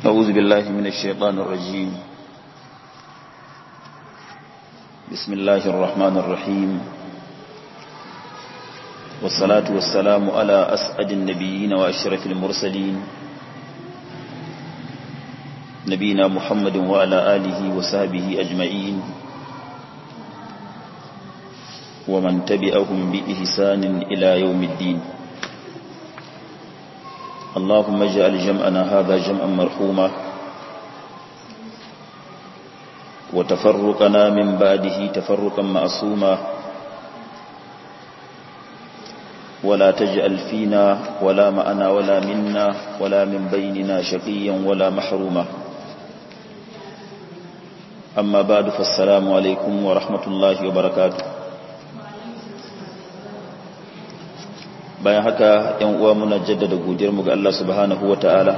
أعوذ بالله من الشيطان الرجيم بسم الله الرحمن الرحيم والصلاة والسلام على أسعد النبيين وأشرف المرسلين نبينا محمد وعلى آله وصحبه أجمعين ومن تبعهم بإحسان إلى يوم الدين اللهم اجعل جمعنا هذا جمعا مرحوما وتفرقنا من بعده تفرقا معصوما ولا تجعل فينا ولا معنا ولا منا ولا من بيننا شقيا ولا محروما أما بعد فالسلام عليكم ورحمة الله وبركاته bayan haka ‘yan uwa muna jaddada godiyarmu ga Allah subhanahu wa ta'ala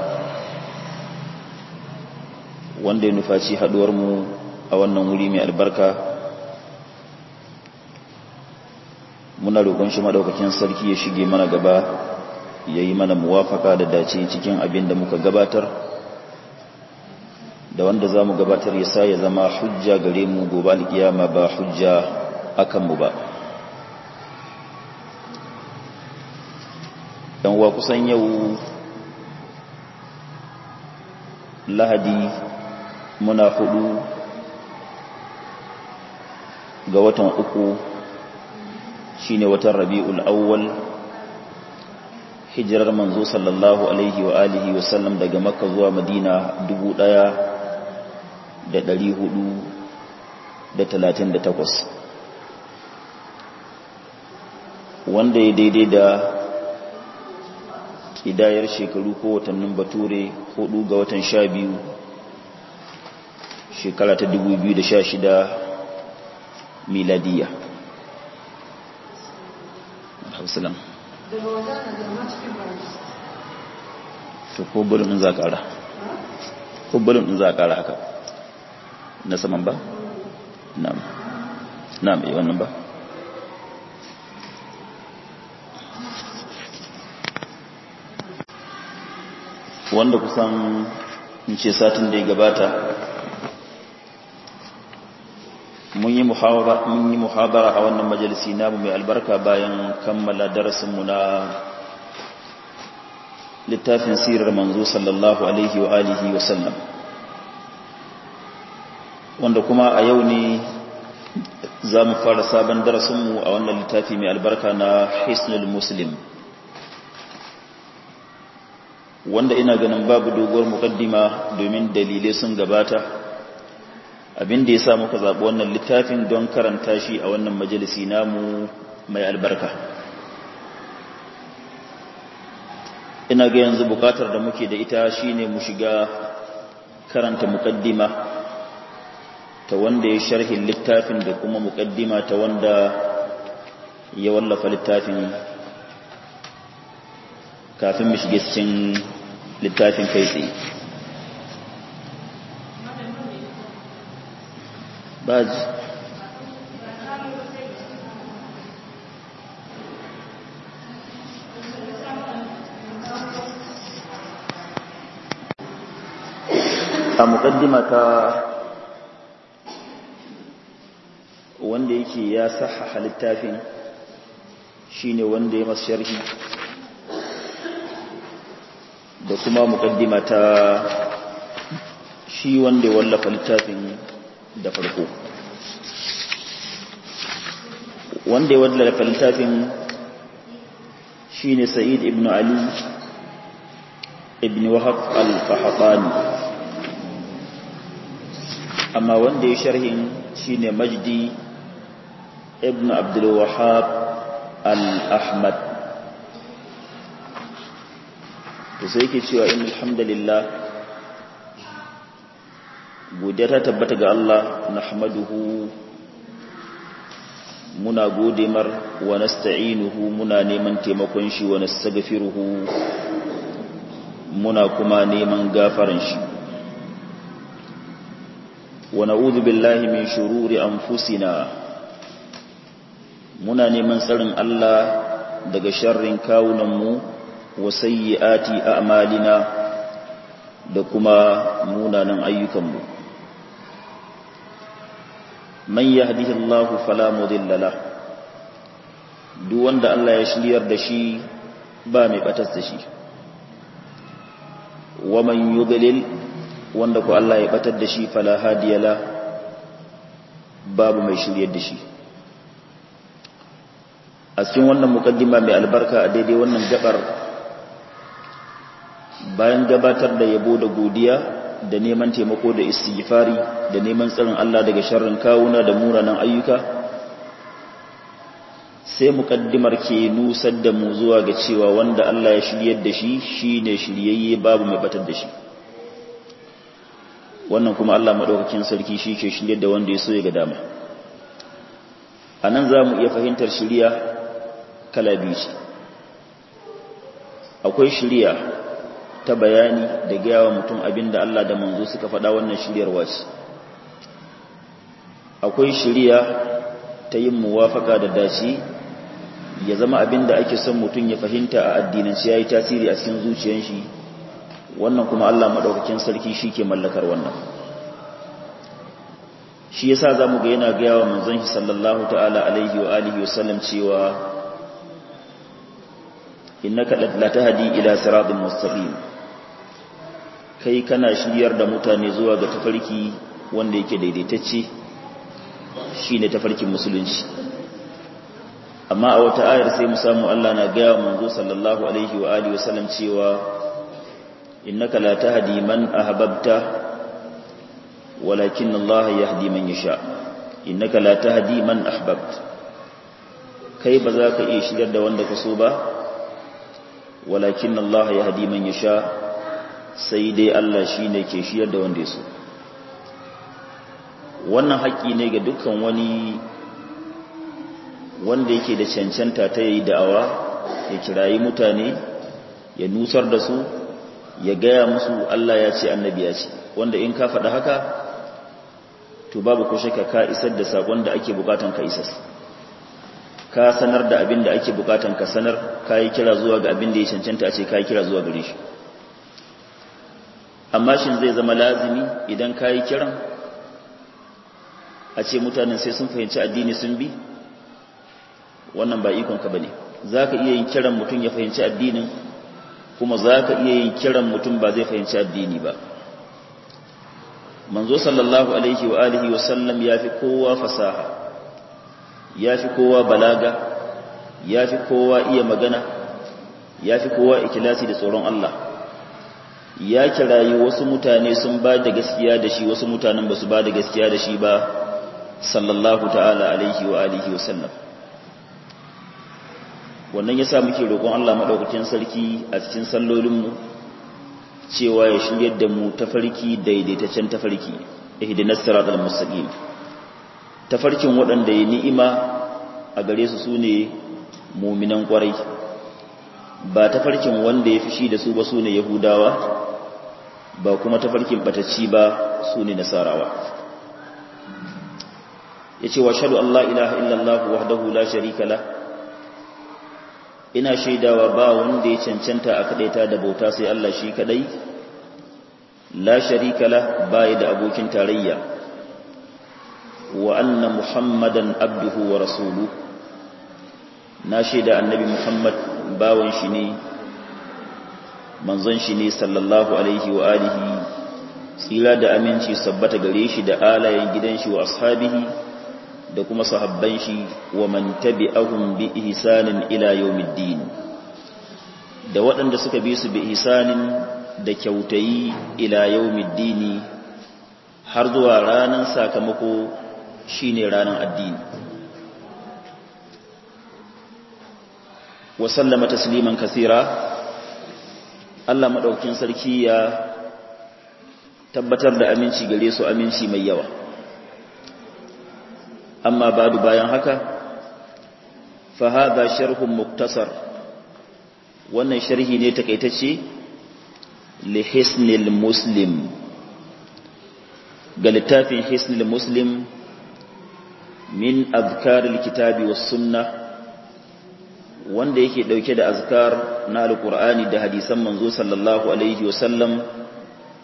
wanda ya nufaci haɗuwarmu a wannan wuri mai albarka muna roƙon shi maɗaukakin sarki ya shige mana gaba ya yi mana muwafaka da dace cikin abin da muka gabatar da wanda za mu gabatar ya sa ya zama hujja gare mu gobe alkiyama ba hujja akanmu ba uwa kusan yau lahadi muna hudu ga watan uku shine watan rabi'ul awwal hijirar manzo sallallahu alaihi wa alihi wa sallam daga makka zuwa madina dubu ɗaya da ɗari hudu da talatin da takwas wanda ya daidai da idayar shekaru ko watannin bature hudu ga watan sha biyu shekara ta dubu biyu da sha shida miladiya hausalam to ko bulun in za a kara ko bulun in za a kara haka na saman ba na'am na'am yi wannan ba wanda kusan in ce satin da ya gabata mun yi muhabara a wannan majalisi namu mai albarka bayan kammala darasinmu na littafin sirar manzo sallallahu alaihi wa alihi wa sallam wanda kuma a yau ne za mu fara sabon darasinmu a wannan littafi mai albarka na hisnul muslim wanda ina ganin babu doguwar mukaddima domin dalilai sun gabata abin da ya sa muka zaɓi wannan littafin don karanta shi a wannan majalisi namu mai albarka ina ga yanzu bukatar da muke da ita shine mu shiga karanta mukaddima ta wanda ya sharhin littafin da kuma mukaddima ta wanda ya wallafa littafin kafin mu shige cikin littafin kai tsaye baji a mukaddima ta wanda yake ya sahaha littafin shine wanda ya masu sharhi da kuma mukaddima ta shi wanda ya wallafa littafin da farko wanda ya wallafa littafin shi ne sa'id ibn ali ibn wahab al-fahatani amma wanda ya sharhin shi ne majdi ibn abdul wahab al-ahmad to sai yake cewa in alhamdulillah godiya ta tabbata ga Allah nahmaduhu muna gode mar wa nasta'inuhu muna neman taimakon shi wa nastaghfiruhu muna kuma neman gafaran shi wa na'udhu billahi min shururi anfusina muna neman tsarin Allah daga sharrin kawunanmu wa sayyiati a'malina da kuma munanan ayyukanmu man yahdihillahu fala mudilla lahu duk wanda Allah ya shiryar da shi ba mai batas da shi wa man yudlil wanda ko Allah ya batar da shi fala hadiyala babu mai shiryar da shi a cikin wannan mukaddima mai albarka a daidai wannan gabar bayan gabatar da yabo da godiya da neman taimako da istighfari da neman tsarin Allah daga sharrin kawuna da muranan ayyuka sai mukaddimar ke nusar da mu zuwa ga cewa wanda Allah ya shiryar da shi shine shiryayye babu mai batar da shi wannan kuma Allah madaukakin sarki shi ke shiryar da wanda ya so ya ga dama anan zamu iya fahimtar shiriya kala biyu ce akwai shiriya ta bayani da gaya wa mutum abinda Allah da manzo suka faɗa wannan shiryarwa ce akwai shiriya ta yin muwafaka da dace ya zama abin da ake son mutum ya fahimta a addinanci ya yi tasiri a cikin zuciyar shi wannan kuma Allah maɗaukakin sarki shi ke mallakar wannan shi yasa za mu ga yana gaya wa manzon shi sallallahu ta'ala alaihi wa alihi wa sallam cewa innaka la tahdi ila siratin mustaqim kai kana shiryar da mutane zuwa ga tafarki wanda yake daidaitacce shine tafarkin musulunci amma a wata ayar sai mu samu Allah na gaya manzo sallallahu alaihi wa alihi wasallam cewa innaka la tahdi man ahbabta walakin Allah yahdi man yasha innaka la tahdi man ahbabta kai ba za ka iya shigar da wanda ka so ba walakin Allah yahdi man yasha sai dai Allah shine ke shigar da wanda ya so wannan haƙƙi ne ga dukkan wani wanda yake da cancanta ta yi da'awa ya kirayi mutane ya nusar da su ya gaya musu Allah ya ce annabi ya ce wanda in ka faɗa haka to babu ko shakka ka isar da sakon da ake bukatan ka isar ka sanar da abin da ake bukatan ka sanar ka yi kira zuwa ga abin da ya cancanta a ce ka yi kira zuwa gare shi amma shin zai zama lazimi idan ka yi kiran a ce mutanen sai sun fahimci addini sun bi wannan ba ikonka ba ne za ka iya yin kiran mutum ya fahimci addinin kuma za ka iya yin kiran mutum ba zai fahimci addini ba manzo sallallahu alaihi wa alihi wa sallam ya fi kowa fasaha ya fi kowa balaga ya fi kowa iya magana ya fi kowa ikilasi da tsoron Allah ya kirayi wasu mutane sun ba da gaskiya da shi wasu mutanen ba su ba da gaskiya da shi ba sallallahu ta'ala alaihi wa alihi wa sallam wannan yasa muke roƙon Allah madaukakin sarki a cikin sallolinmu cewa ya shiryar da mu tafarki daidaitaccen tafarki ihdinas siratal mustaqim tafarkin waɗanda ya ni'ima a gare su sune mu'minan ƙwarai ba tafarkin wanda ya fishi da su ba sune yahudawa ba kuma tafarkin batacci ba sune nasarawa yace wa shahadu an la ilaha illallah wahdahu la sharika la ina shaidawa ba wanda ya cancanta a kadaita da bauta sai Allah shi kadai la sharika la bai da abokin tarayya wa anna muhammadan abduhu wa rasuluhu na shaida annabi muhammad bawan shi ne manzon shi ne sallallahu alaihi wa alihi tsira da aminci sabbata gare shi da alayen gidan shi wa ashabihi da kuma sahabban shi wa man tabi'ahum bi ihsanin ila yawmiddin da waɗanda suka bi su bi ihsanin da kyautayi ila yawmiddin har zuwa ranar sakamako shine ranar addini wa sallama tasliman kasira Allah madaukin sarki ya tabbatar da aminci gare su aminci mai yawa amma badu bayan haka fa hadha sharhun muktasar wannan sharhi ne takaitacce li hisnil muslim ga littafin hisnil muslim min azkaril kitabi was sunnah wanda yake dauke da azkar na alqur'ani da hadisan manzo sallallahu alaihi wasallam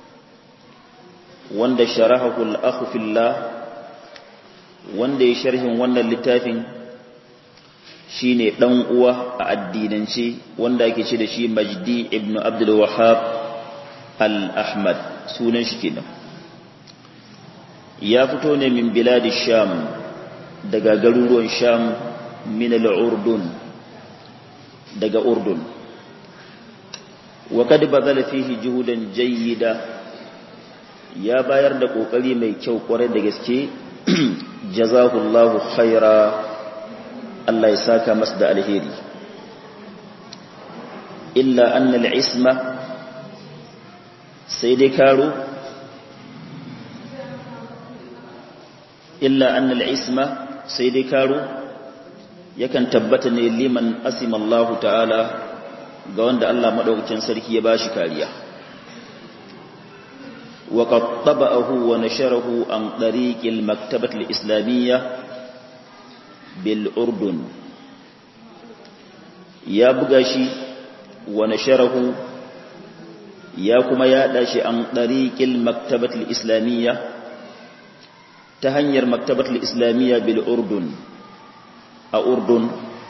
wanda sharahahu al-akhu fillah wanda ya sharhin wannan littafin shine dan uwa a addinance wanda ake ce da shi Majdi ibn Abdul Wahhab al-Ahmad sunan shi kenan ya fito ne min biladi Sham daga garuruwan Sham min al-Urdun daga Urdun wa kad bazala fihi juhudan jayyida ya bayar da kokari mai kyau kwarai da gaske jazahullahu khaira Allah ya saka masa da alheri illa anna al-isma sai dai karo illa anna al-isma sai dai karo yakan tabbata ne liman asima Allah ta'ala ga wanda Allah madaukakin sarki ya bashi kariya wa qad taba'ahu wa nasharahu an tariq al-maktabah al-islamiyyah bil urdun ya buga shi wa nasharahu ya kuma yada shi an tariqil maktabat al-islamiyya ta hanyar maktabat al-islamiyya bil urdun a urdun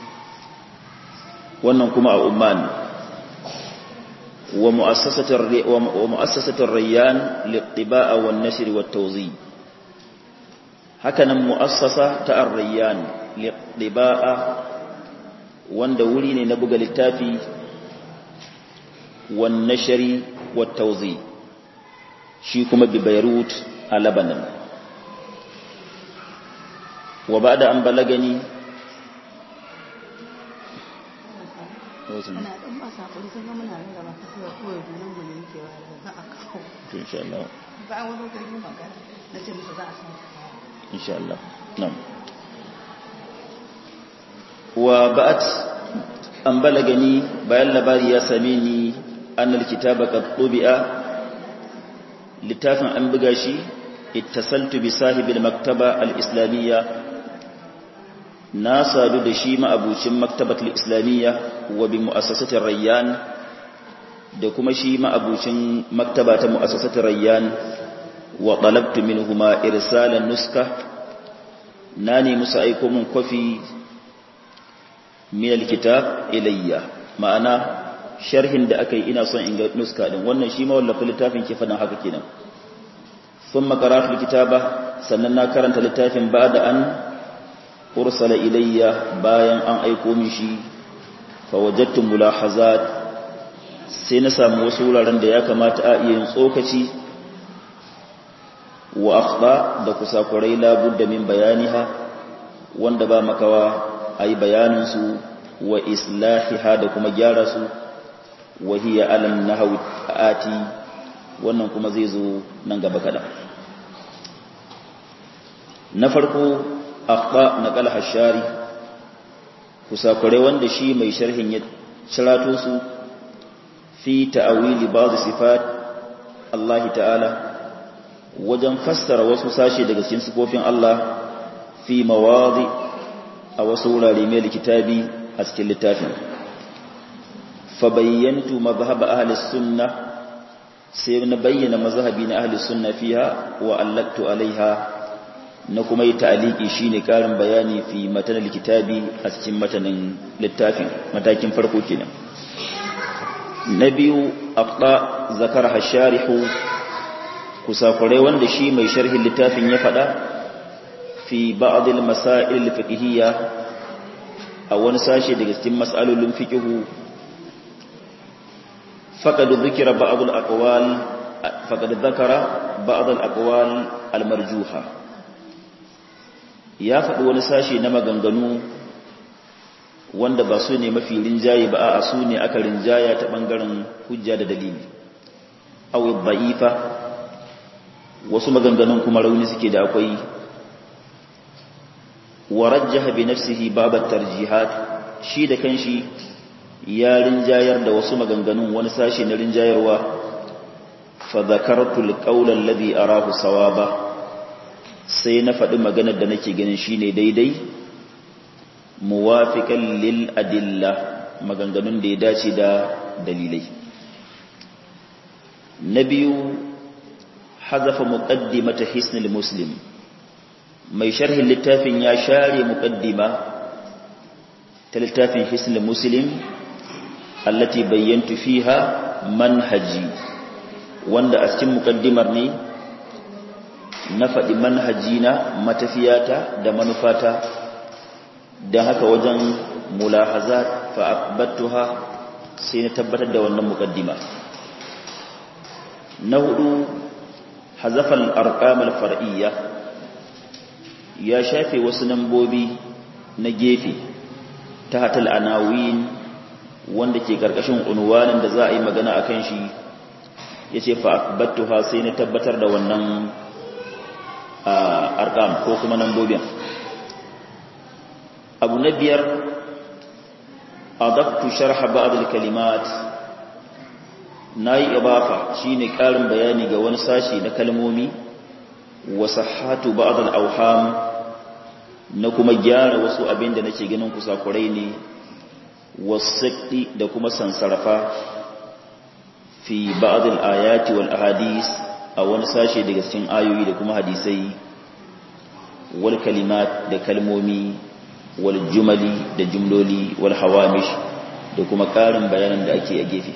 wannan kuma a Oman wa mu'assasatar wa mu'assasatar rayyan lit-tiba'a wan-nashr wat-tawzi hakanan mu'assasa ta ar-rayyan lit-tiba'a wanda wuri ne na buga littafi wan-nashr wat-tawzi shi kuma bi Beirut a Lebanon wa ba'da an balagani ana dan ba sakuri sun ga muna ringa ba kasuwa kawai junan mu ne muke wa da a kawo insha Allah ba an wani kai magana na ce musu za a san insha Allah na'am wa ba'at an balagani bayan labari ya same ni annal kitaba qad tubi'a littafin an buga shi ittasaltu bi sahibil maktaba al-islamiyya na sadu da shi ma'abucin maktabatul islamiyya wa bi mu'assasatir rayyan da kuma shi ma'abucin maktaba ta mu'assasatir rayyan wa talabtu minhuma irsalan nuska na ne musu aiko mun kwafi min alkitab ilayya ma'ana sharhin da aka yi ina son in ga nuska din wannan shi ma wallafa littafin ke fadan haka kenan thumma qara'tu alkitaba sannan na karanta littafin ba'da an ursala ilayya bayan an aiko min shi fa wajadtu mulahazat sai na samu wasu wuraren da ya kamata a iya yin tsokaci wa akhta da kusakurai la budda min bayaniha wanda ba makawa ayi bayanin su wa islahiha da kuma gyara su wa hiya alam nahwi ati wannan kuma zai zo nan gaba kada na farko akhta naqal hashari kusakure wanda shi mai sharhin ya cirato su fi ta'awili ba'd sifat Allah ta'ala wajen fassara wasu sashe daga cikin sifofin Allah fi mawadi a wasu wurare mai kitabi a cikin littafin fa bayyantu madhhab ahli sunnah sai na bayyana mazhabi na ahli sunna fiha wa allaktu alaiha na kuma yi ta'aliki shine karin bayani fi matanar kitabi a cikin matanin littafin matakin farko kenan na biyu aqda zakar hasharihu kusakure wanda shi mai sharhin littafin ya fada fi ba'd al-masail al-fiqhiyya a wani sashe daga cikin mas'alolin fiqhu faqad dhikra ba'd al-aqwal faqad dhakara ba'd al-aqwal al-marjuha ya faɗi wani sashe na maganganu wanda ba su ne mafi rinjaye ba a su ne aka rinjaya ta ɓangaren hujja da dalili awi ba'ifa wasu maganganun kuma rauni suke da akwai warajjaha bi nafsihi babat tarjihat shi da kanshi ya rinjayar da wasu maganganun wani sashe na rinjayarwa fa zakartu alqawla alladhi arahu sawaba sai na faɗi maganar da nake ganin shine daidai muwafiqan lil adilla maganganun da ya dace da dalilai na biyu hazafa muqaddimata hisnul muslim mai sharhin littafin ya share muqaddima ta littafin hisnul muslim allati bayyantu fiha manhaji wanda a cikin muqaddimar ne na faɗi manhaji na matafiyata da manufata don haka wajen mulahazat fa akbattuha sai na tabbatar da wannan muqaddima na hudu hazafal arqamal far'iyya ya shafe wasu nambobi na gefe ta hatal anawin wanda ke karkashin unwanin da za a yi magana akan shi yace fa akbattuha sai na tabbatar da wannan arqam ko kuma nambobin abu na biyar adabtu sharha ba'd al-kalimat nayi ibafa shine karin bayani ga wani sashi na kalmomi wa sahhatu ba'd al-awham na kuma gyara wasu abin da nake ganin kusakurai ne wasaqi da kuma sansarafa fi ba'd al-ayati wal ahadith a wani sashi daga cikin ayoyi da kuma hadisai wal kalimat da kalmomi wal jumali da jumloli wal hawamish da kuma ƙarin bayanan da ake a gefe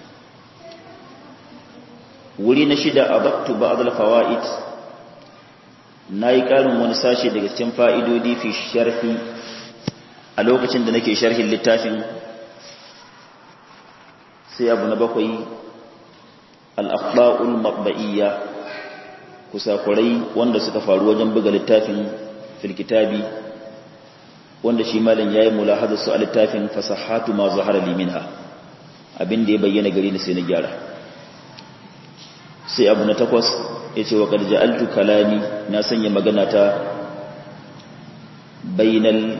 wuri na shida abattu ba'd al fawaid nayi ƙarin wani sashe daga cikin fa'idodi fi sharhi a lokacin da nake sharhin littafin sai abu na bakwai al akhta'ul matba'iyya kusakurai wanda suka faru wajen buga littafin fil kitabi wanda shi malam yayi mulahazar su a littafin fasahatu ma zahara li minha abin da ya bayyana gari ni sai na gyara sai abu na takwas yace wa qad ja'altu kalami na sanya magana ta bainal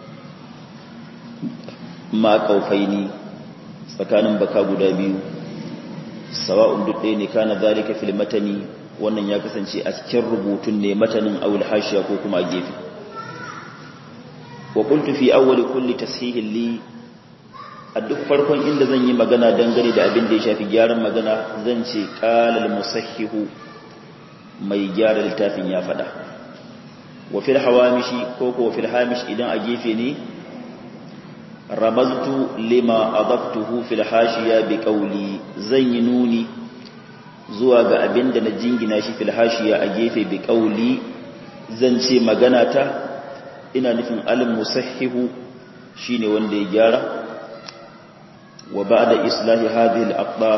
ma qaufaini tsakanin baka guda biyu sawa'un duk ɗaya ne kana zalika fil matani wannan ya kasance a cikin rubutun ne matanin awul hashiya ko kuma a gefe wa qultu fi awwali kulli tashihin li a duk farkon inda zan yi magana dangane da abin da ya shafi gyaran magana zan ce qala al musahhihu mai gyara littafin ya fada wa fil hawamishi ko ko fil hamish idan a gefe ne ramaztu lima adaftuhu fil hashiya bi qawli zan yi nuni zuwa ga abin da na jingina shi fil hashiya a gefe bi qawli zan ce magana ta ina nufin al musahhihu shine wanda ya gyara wa ba'da islahi hadhihi al aqda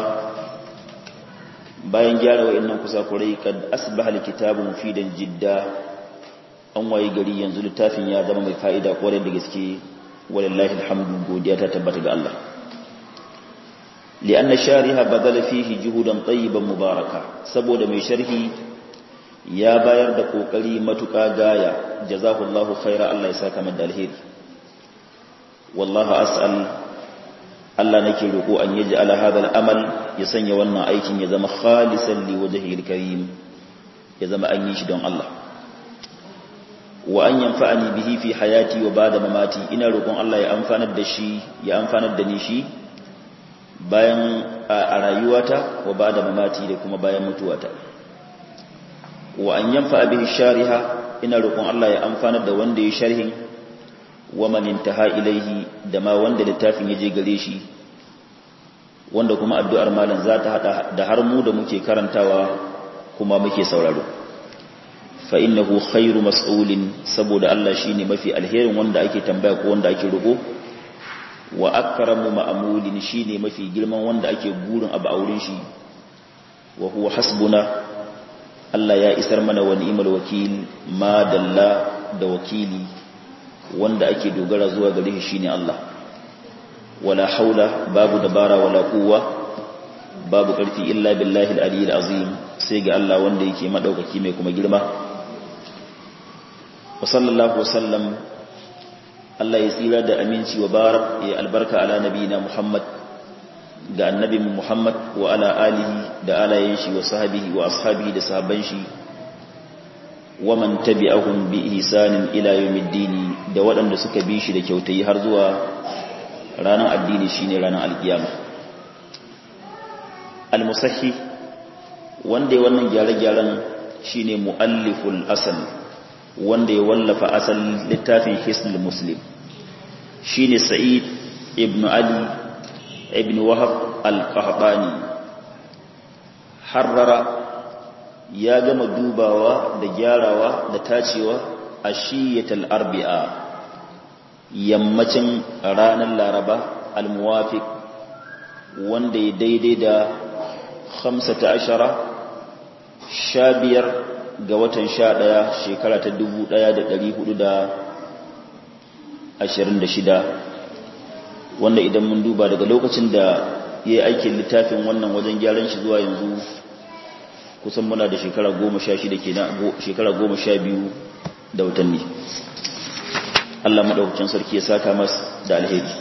bayan gyara wayannan kusakurai kad asbaha al kitabu mufidan jidda an waye gari yanzu littafin ya zama mai fa'ida kwarai da gaske walillahi alhamdu godiya ta tabbata ga Allah li'anna shariha badala fihi juhudan tayyiban mubaraka saboda mai sharhi ya bayar da kokari matuƙa gaya jazakallahu khaira Allah ya saka mada alheri wallahi as'al Allah nake roko an yaji ala hadha al-amal ya sanya wannan aikin ya zama khalisan li wajhihi al-karim ya zama an yi shi don Allah wa an yanfa'ani bihi fi hayati wa ba'da mamati ina roƙon Allah ya amfanar da shi ya amfanar da ni shi bayan a rayuwata wa ba'da mamati da kuma bayan mutuwata wa an yanfa'a bihi shariha ina roƙon Allah ya amfanar da wanda ya sharhin wa man intaha ilaihi da ma wanda littafin ya je gare shi wanda kuma addu'ar malam za ta hada da har mu da muke karantawa kuma muke sauraro fa innahu khairu mas'ulin saboda Allah shine mafi alherin wanda ake tambaya ko wanda ake roƙo wa akramu ma'mulin shine mafi girman wanda ake burin abu auren shi wa huwa hasbuna Allah ya isar mana wa ni'mal wakil ma dalla da wakili wanda ake dogara zuwa gare shi shine Allah wala haula babu dabara wala quwwa babu karfi illa billahi al-aliyyil azim sai ga Allah wanda yake madaukaki mai kuma girma wa sallallahu wasallam Allah ya tsira da aminci wa barak ya albarka ala nabiyina Muhammad ga annabi Muhammad wa ala alihi da alayen shi wa sahabihi wa ashabihi da sahabban shi wa man tabi'ahum bi ihsanin ila yawmiddin da waɗanda suka bi shi da kyautayi har zuwa ranar addini shine ranar alkiyama al-musahhi wanda ya wannan gyare-gyaren shine mualliful asal wanda ya wallafa asal littafin hisnul muslim shine sa'id ibn ali ibn wahab al-qahtani harrara ya gama dubawa da gyarawa da tacewa a shiyatal arbi'a yammacin ranar laraba al-muwafiq wanda ya daidai da 15 sha biyar ga watan sha ɗaya shekara ta dubu ɗaya da ɗari hudu da ashirin da shida wanda idan mun duba daga lokacin da ya yi aikin littafin wannan wajen gyaran shi zuwa yanzu kusan muna da shekara goma sha shida ke shekara goma sha biyu da watanni Allah maɗaukacin sarki ya saka mas da alheri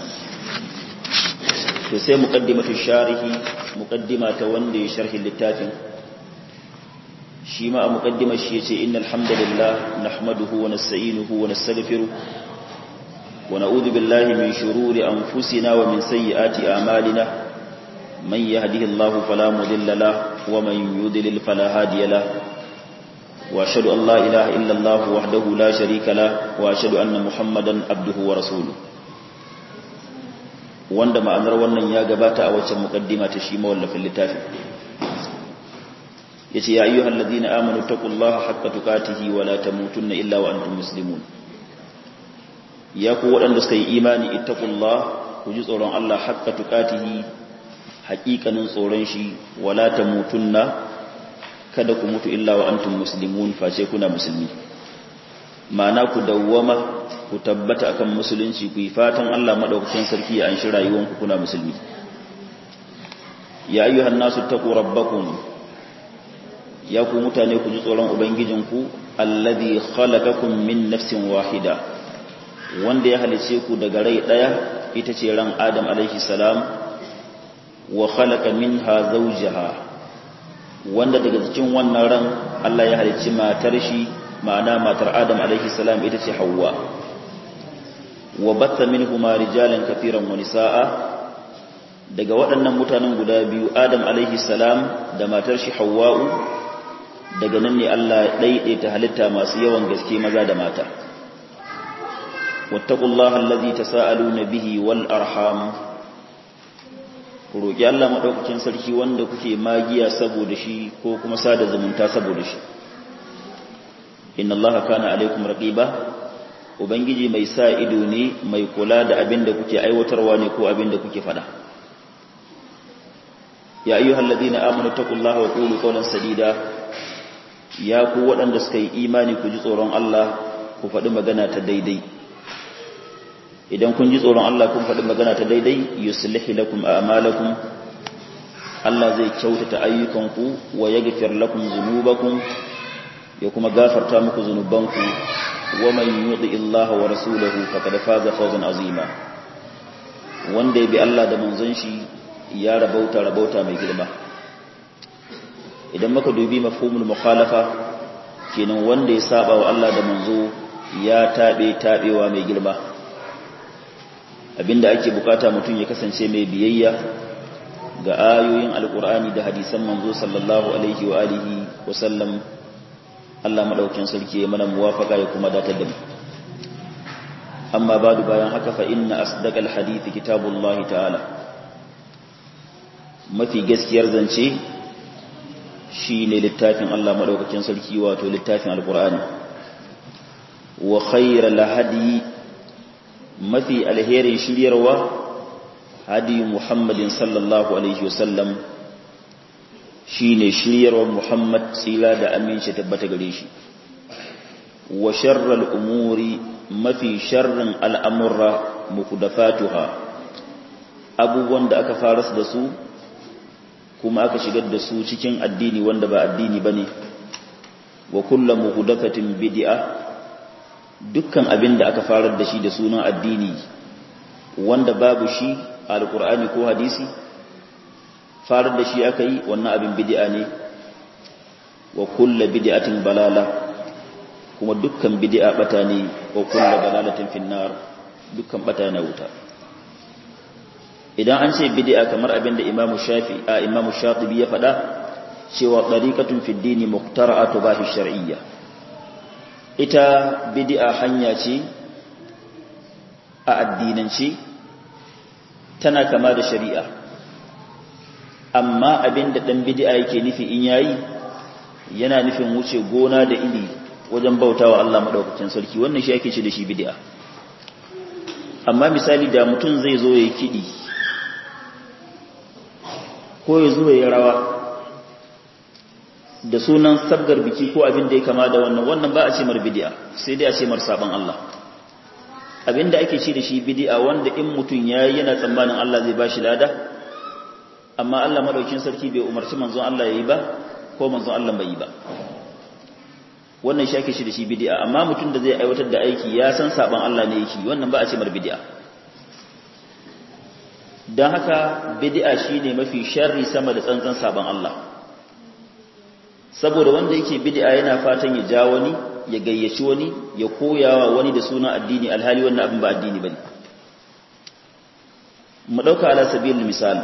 to sai muqaddimatu sharihi muqaddima ta wanda ya sharhi littafin shi ma a muqaddimar shi yace innal hamdalillah nahmaduhu wa nasta'inuhu wa nastaghfiruh wa na'udhu billahi min shururi anfusina wa min sayyiati a'malina man yahdihillahu fala mudilla lahu wa man yudlil fala hadiya lahu wa ashhadu an la ilaha illa allah wahdahu la sharika lahu wa ashhadu anna muhammadan abduhu wa rasuluhu wanda ma'anar wannan ya gabata a waccan muqaddima ta shi mawallafin littafin yace ya ayyuhal ladina amanu taqullaha haqqa tuqatihi wa la tamutunna illa wa antum muslimun ya ku waɗanda suka yi imani ittaqullah ku ji tsoron Allah haqqa tuqatihi haƙiƙanin tsoron shi wa la tamutunna kada ku mutu illa wa antum muslimun face kuna musulmi ma'ana ku dawwama ku tabbata akan musulunci ku yi fatan Allah madaukakin sarki ya anshi rayuwanku kuna musulmi ya ayyuhan nasu taqu rabbakum ya ku mutane ku ji tsoron ubangijinku alladhi khalaqakum min nafsin wahida wanda ya halice ku daga rai daya ita ce ran adam alaihi salam wa khalaqa minha zawjaha wanda daga cikin wannan ran Allah ya halici matar shi ma'ana matar adam alaihi salam ita ce hawwa wa batta minhuma rijalan kafiran wa nisaa daga waɗannan mutanen guda biyu adam alaihi salam da matar shi hawwa'u daga nan ne Allah daidaita halitta masu yawan gaske maza da mata wattaqullaha allazi tasaaluna bihi wal arham roki Allah madaukakin sarki wanda kuke magiya saboda shi ko kuma sada zumunta saboda shi inna allaha kana alaikum raqiba ubangiji mai sa ido ne mai kula da abin da kuke aiwatarwa ne ko abin da kuke fada ya ayyuhal ladina amanu taqullaha wa qulu qawlan sadida ya ku waɗanda suka yi imani ku ji tsoron Allah ku faɗi magana ta daidai idan kun ji tsoron Allah kun faɗi magana ta daidai yuslihi lakum a'malakum Allah zai kyautata ayyukanku wa yaghfir lakum dhunubakum ya kuma gafarta muku zunubanku wa man yuti Allah wa rasulahu faqad faza fawzan azima wanda ya bi Allah da manzon shi ya rabauta rabauta mai girma idan muka dubi mafhumul mukhalafa kenan wanda ya saba wa Allah da manzo ya tabe tabewa mai girma abinda ake bukata mutum ya kasance mai biyayya ga ayoyin alkur'ani da hadisan manzo sallallahu alaihi wa alihi wa sallam Allah madaukakin sarki ya mana muwafaka ya kuma datar da mu amma badu bayan haka fa inna asdaqal hadithi kitabullahi ta'ala mafi gaskiyar zance shine littafin Allah madaukakin sarki wato littafin alkur'ani wa khayral hadi mafi alherin shiryarwa hadi muhammadin sallallahu alaihi wasallam shine shiryarwar muhammad tsira da aminci tabbata gare shi wa sharral umuri mafi sharrin al'amurra mukudafatuha abubuwan da aka fara da su kuma aka shigar da su cikin addini wanda ba addini bane wa kullu muhdathatin bid'a dukkan abin da aka farar da shi da sunan addini wanda babu shi a alkur'ani ko hadisi farar da shi aka yi wannan abin bid'a ne wa kulla bid'atin balala kuma dukkan bid'a bata ne wa kulla balalatin finnar dukkan bata na wuta idan an ce bid'a kamar abin da imamu shafi a imamu shatibi ya faɗa cewa ɗariƙatun fiddini muktara'atu bahi shar'iyya ita bid'a hanya ce a addinance tana kama da shari'a amma abinda ɗan bid'a yake nufi in yayi yana nufin wuce gona da iri wajen bautawa Allah maɗaukacin sarki wannan shi ake ce da shi bid'a amma misali da mutum zai zo ya kiɗi ko ya zo ya rawa da sunan sabgar biki ko abin da ya kama da wannan wannan ba a ce mar bid'a sai dai a ce mar saban Allah abin da ake ce da shi bid'a wanda in mutum yayi yana tsammanin Allah zai bashi lada amma Allah madaukin sarki bai umarci manzon Allah yayi ba ko manzon Allah bai yi ba wannan shi ake ce da shi bid'a amma mutum da zai aiwatar da aiki ya san saban Allah ne yake wannan ba a ce mar bid'a dan haka bid'a shine mafi sharri sama da tsantsan saban Allah saboda wanda yake bid'a yana fatan ya ja wani ya gayyaci wani ya koyawa wani da suna addini alhali wannan abin ba addini bane mu dauka ala sabilil misal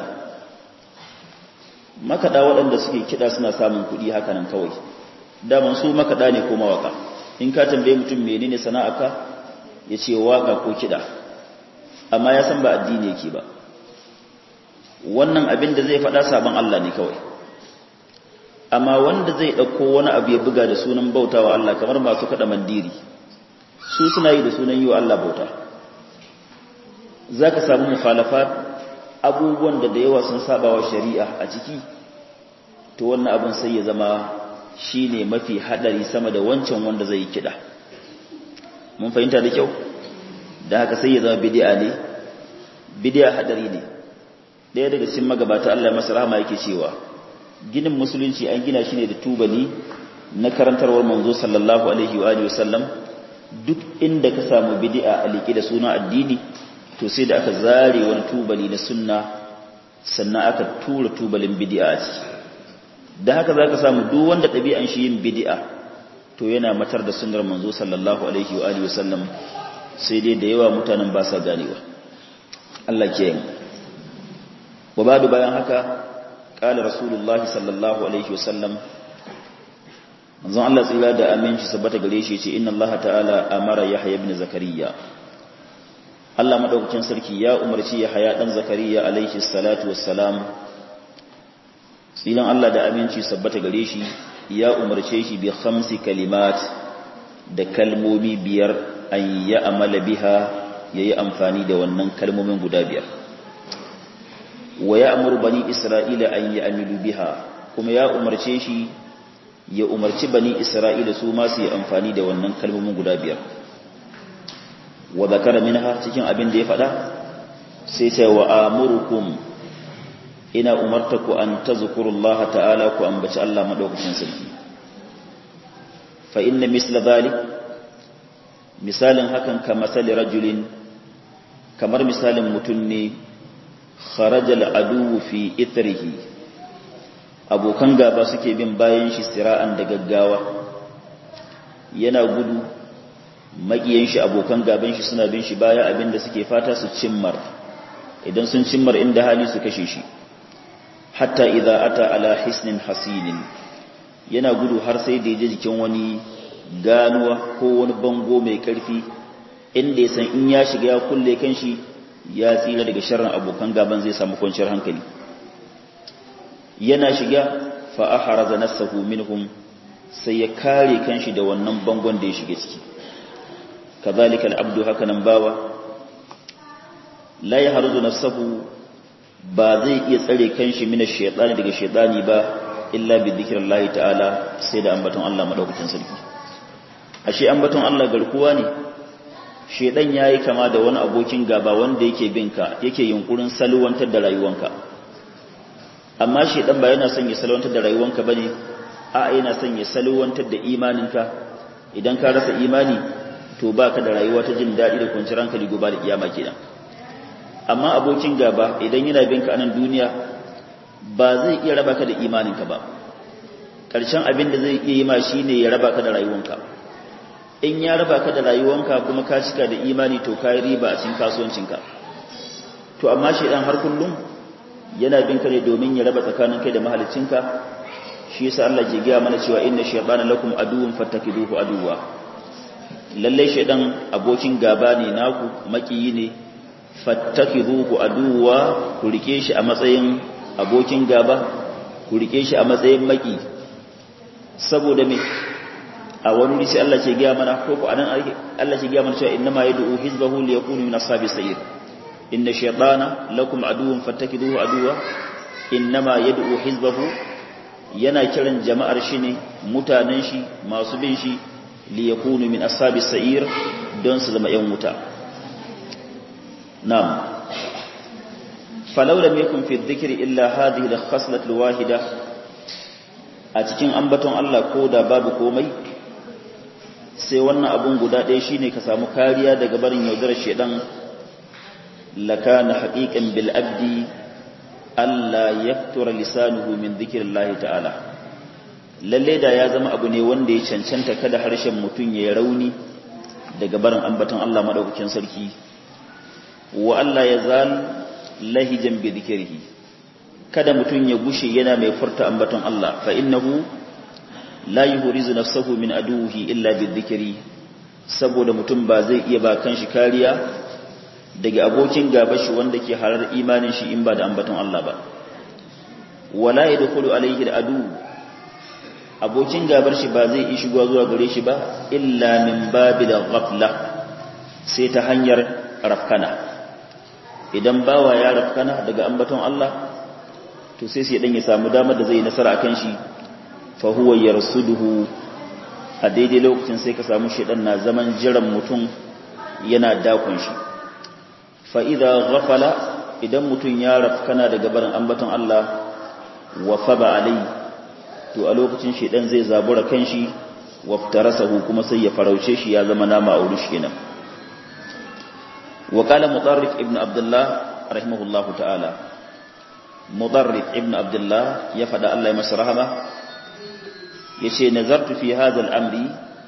makada waɗanda suke kida suna samun kuɗi haka nan kawai daman su makada ne ko mawaka in ka tambaye mutum menene sana'arka ya ce waka ko kida amma ya san ba addini yake ba wannan abin da zai faɗa sabon Allah ne kawai amma wanda zai ɗauko wani abu ya buga da sunan bauta wa Allah kamar masu kaɗa mandiri su suna yi da sunan yi wa Allah bauta za ka samu mukhalafa abubuwan da da yawa sun saba wa shari'a a ciki to wannan abin sai ya zama shi ne mafi haɗari sama da wancan wanda zai yi kiɗa mun fahimta da kyau da haka sai ya zama bidi'a ne bidi'a haɗari ne ɗaya daga cikin magabata Allah ya masa rahama yake cewa ginin musulunci an gina shi ne da tubali na karantarwar manzo sallallahu alaihi wa alihi wasallam duk inda ka samu bid'a a liƙe da suna addini to sai da aka zare wani tubali na sunna sannan aka tura tubalin bid'a a ciki da haka zaka samu duk wanda ɗabi'an shi yin bid'a to yana matar da sunnar manzo sallallahu alaihi wa alihi wasallam sai dai da yawa mutanen ba sa ganewa Allah ke yi wa badu bayan haka قال رسول الله صلى الله عليه وسلم manzon Allah tsira da aminci sabbata gare shi ce inna Allah ta'ala amara Yahya ibn Zakariya Allah madaukakin sarki ya umarci Yahya dan Zakariya alaihi salatu wassalam tsilan Allah da aminci sabbata gare shi ya umarce shi bi khamsi kalimat da kalmomi biyar an ya amala biha yayi amfani da wannan kalmomin guda biyar wa ya amuru bani isra'ila an yi amilu biha kuma ya umarce shi ya umarci bani isra'ila su masu yi amfani da wannan kalmomin guda biyar wa zakara minha cikin abin da ya faɗa sai sai wa amurukum ina umarta ku an tazkurullah ta'ala ku ambaci Allah madaukakin sarki fa inna misla dhalik misalin hakan ka masali rajulin kamar misalin mutum ne kharajal aduwu fi ithrihi abokan gaba suke bin bayan shi sira'an da gaggawa yana gudu makiyan shi abokan gaban shi suna bin shi baya abinda suke fata su cimmar idan sun cimmar inda hali su kashe shi hatta idza ata ala hisnin hasinin yana gudu har sai da yaje jikin wani ganuwa ko wani bango mai karfi inda ya san in ya shiga ya kulle kanshi ya tsira daga sharrin abokan gaban zai samu kwanciyar hankali yana shiga fa ahraza nafsahu minhum sai ya kare kanshi da wannan bangon da ya shiga ciki kazalika al-abdu hakanan bawa la yahruzu nafsahu ba zai iya tsare kanshi mina shaytani daga shaytani ba illa bi dhikrillahi ta'ala sai da ambaton Allah madaukakin sarki ashe ambaton Allah garkuwa ne shedan yayi kama da wani abokin gaba wanda yake binka yake yunkurin salwantar da rayuwanka amma shedan ba yana son ya salwantar da rayuwanka bane a yana son ya salwantar da imaninka idan ka rasa imani to baka da rayuwa ta jin dadi da kwanciyar hankali gobe da kiyama kenan amma abokin gaba idan yana binka a nan duniya ba zai iya raba ka da imaninka ba ƙarshen abin da zai iya yi ma shine ya raba ka da rayuwanka in ya raba ka da rayuwanka kuma ka cika da imani to ka yi riba a cikin kasuwancinka to amma shaidan har kullum yana bin ka ne domin ya raba tsakanin kai da mahalicinka shi yasa Allah ke gaya mana cewa inna shaytana lakum aduwwun fattakiduhu aduwwa lalle shaydan abokin gaba ne naku makiyi ne fattakiduhu aduwwa ku rike shi a matsayin abokin gaba ku rike shi a matsayin maki saboda me a wani wuri sai Allah ke gaya mana ko ko anan Allah ke gaya mana cewa innama yad'u hizbahu liyakunu min ashabis sa'ir inna shaytana lakum aduwwun fattakiduhu aduwwa innama yad'u hizbahu yana kiran jama'ar shi ne mutanen shi masu bin shi li yakunu min ashabis sa'ir don su zama yan wuta na'am falau lam yakun fi dhikri illa hadhihi al-khaslat al-wahida a cikin ambaton Allah ko da babu komai sai wannan abun guda ɗaya shine ka samu kariya daga barin yaudarar shedan lakana haqiqan bil abdi alla yaktura lisanuhu min dhikrillahi ta'ala lalle da ya zama abu ne wanda ya cancanta kada harshen mutun ya rauni daga barin ambaton Allah madaukakin sarki wa Allah ya zal lahijan bi dhikrihi kada mutun ya gushe yana mai furta ambaton Allah fa innahu la yuhrizu nafsahu min aduhi illa bidhikri saboda mutum ba zai iya ba kanshi kariya daga abokin gaba shi wanda ke harar imanin shi in ba da ambaton Allah ba wala yadkhulu alayhi adu abokin gabar shi ba zai yi shigowa zuwa gare shi ba illa min babil ghafla sai ta hanyar rafkana idan bawa ya rafkana daga ambaton Allah to sai sai dan ya samu damar da zai nasara akan shi fa huwa yarsuduhu a daidai lokacin sai ka samu shedan na zaman jiran mutum yana dakon shi fa idza ghafala idan mutum ya rafkana daga barin ambaton Allah wa faba alai to a lokacin shedan zai zabura kanshi waftarasahu kuma sai ya farauce shi ya zama nama a wurin shi kenan wa qala mudarrif ibn abdullah rahimahullahu ta'ala mudarrif ibn abdullah ya fada Allah ya masa rahama yace nazartu fi hadha al-amri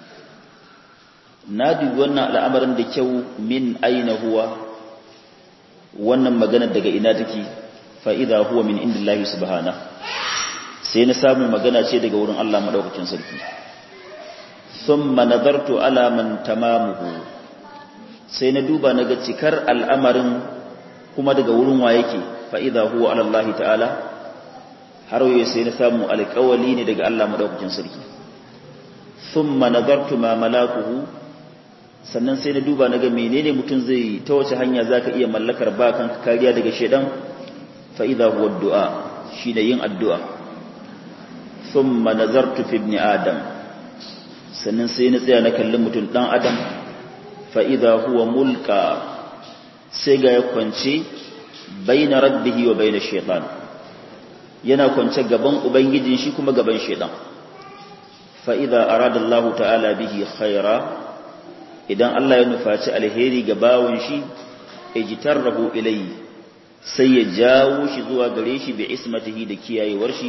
nadi wannan al'amarin da kyau min aina huwa wannan magana daga ina take fa idha huwa min indillahi subhanahu sai na samu magana ce daga wurin Allah madaukakin sarki thumma nadartu ala man tamamuhu sai na duba naga cikar al'amarin kuma daga wurin wa yake fa idha huwa ala Allah ta'ala har waye sai na samu alƙawali ne daga Allah madaukakin sarki thumma nadartu ma malakuhu sannan sai na duba naga menene mutum zai ta wace hanya zaka iya mallakar ba kanka kariya daga shedan fa idha huwa du'a shine yin addu'a thumma nazartu fi ibn adam sannan sai na tsaya na kallon mutum dan adam fa idha huwa mulka sai ga ya kwance baina rabbihi wa baina shaytan yana kwance gaban ubangijin shi kuma gaban shaytan fa idha arada Allah ta'ala bihi khaira idan Allah ya nufaci alheri ga bawon shi ijtarrahu ilayhi sai ya jawo shi zuwa gare shi bi ismatihi da kiyayewar shi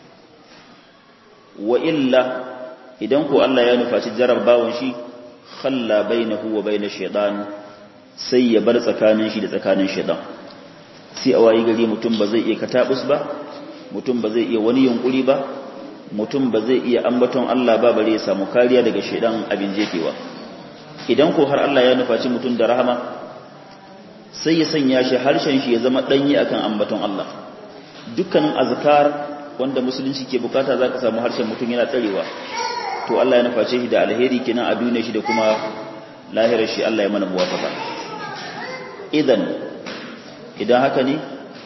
wa illa idan ko Allah ya nufaci jarar bawon shi khalla bainahu wa baina shaytan sai ya bar tsakanin shi da tsakanin shaytan sai a wayi gari mutum ba zai iya katabus ba mutum ba zai iya wani yunkuri ba mutum ba zai iya ambaton Allah ba bare ya samu kariya daga shaytan abin jefewa idan ko har Allah ya nufaci mutum da rahama sai ya sanya shi harshen shi ya zama danyi akan ambaton Allah dukkanin azkar wanda musulunci ke bukata zaka samu harshen mutum yana tsarewa to Allah ya nuface shi da alheri kenan a duniya shi da kuma lahirar shi Allah ya mana muwafaka idan idan haka ne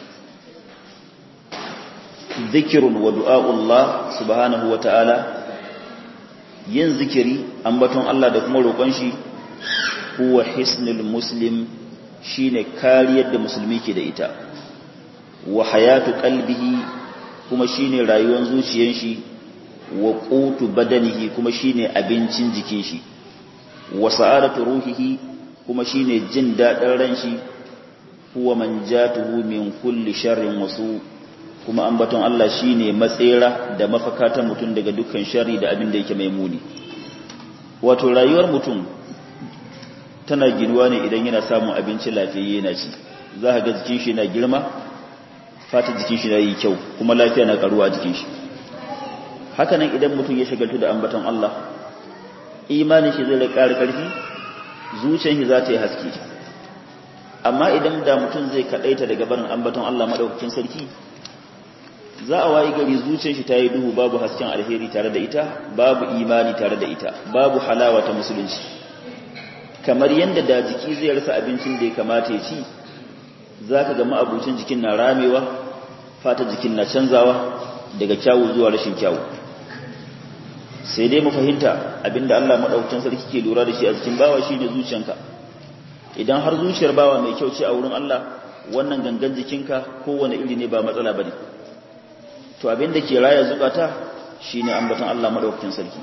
zikirun wa du'a'ullah subhanahu wa ta'ala yin zikiri ambaton Allah da kuma roƙon shi huwa hisnul muslim shine kariyar da musulmi ke da ita wa hayatu qalbihi kuma shine rayuwar zuciyar shi wa qutu badanihi kuma shine abincin jikin shi wa sa'adatu ruhihi kuma shine jin dadin ran shi huwa manjatuhu min kulli sharrin wasu kuma ambaton Allah shine matsera da mafaka ta mutum daga dukkan sharri da abin da yake mai muni wato rayuwar mutum tana ginuwa ne idan yana samun abinci lafiyayye yana ci za ka ga jikin shi na girma fata jikin shi na yi kyau kuma lafiya na karuwa jikin shi hakanan idan mutum ya shagaltu da ambaton Allah imanin shi zai ƙara ƙarfi zuciyar shi za ta yi haske amma idan da mutum zai kaɗaita daga barin ambaton Allah maɗaukakin sarki za a wayi gari zuciyar shi ta yi duhu babu hasken alheri tare da ita babu imani tare da ita babu halawa ta musulunci kamar yadda da jiki zai rasa abincin da ya kamata ya ci za ka gama abincin jikin na ramewa fata jikin na canzawa daga kyawu zuwa rashin kyawu sai dai mu fahimta abinda Allah maɗaukakin sarki ke lura da shi a jikin bawa shine zuciyanka idan har zuciyar bawa mai kyau ce a wurin Allah wannan gangan jikinka kowane iri ne ba matsala bane to abin da ke raya zukata shine ambaton Allah madaukakin sarki